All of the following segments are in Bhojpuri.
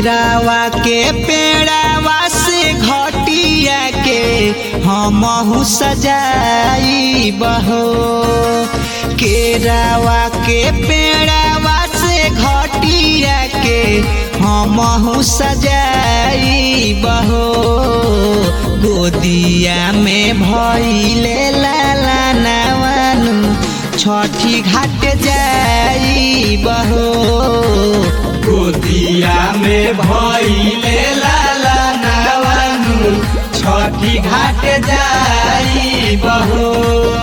केरावा के पेड़ावा से घटिया के हमहू सजाई बहो केरावा के पेड़ावा से घटिया के हमहू सजाई बहो गोदिया में भइले लाला नवानु छठी घाट जाई बहो गोदिया में भइले लाला नवानु छठी घाट जाई बहो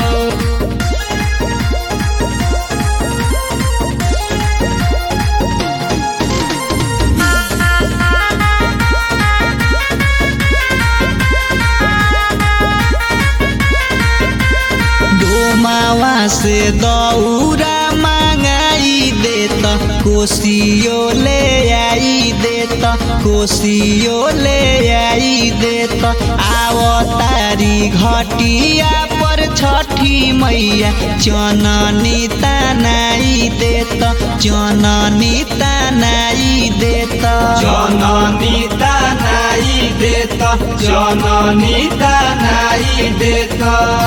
डोमावा से दौरा मांगाई देत कोसियो ले आई देत कोसियो ले आई देत आवतारी घटिया पर छठी मैया चननी तनाई देत चननी तनाई देत जननी तनाई देत जननी तनाई देत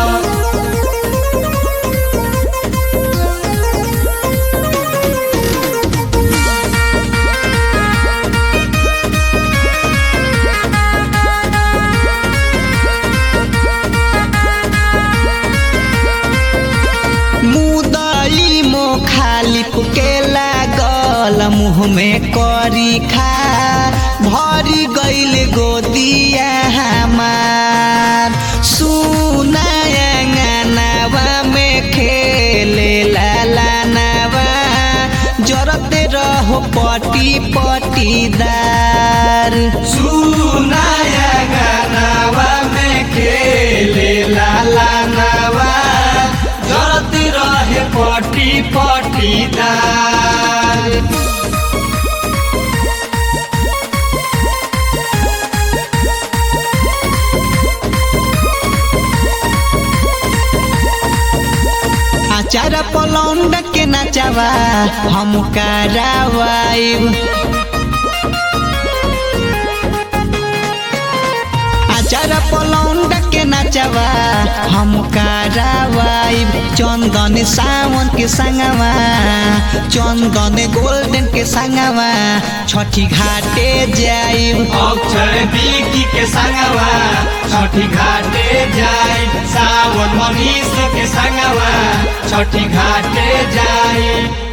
मुदई मो खाली के लागल मुँह में करी खा भरी गईल गोदिया हमार सुनावा में खेले लाला नवा जरते रहो पटी पटीदार सुनाया गानावा में खेले लाला नवा जरत रहे पटी पटीदार आचार पलौंड के नचावा हम करावाइब आचार पलौंड के नचावा हम करावाइब चंदन सावन के संगवा चंदन गोल्डन के संगवा छठी घाटे जाइब अक्षर बिकी के संगवा छठी घाटे जाई सावन मनीष के संगवा छठी घाटे जाई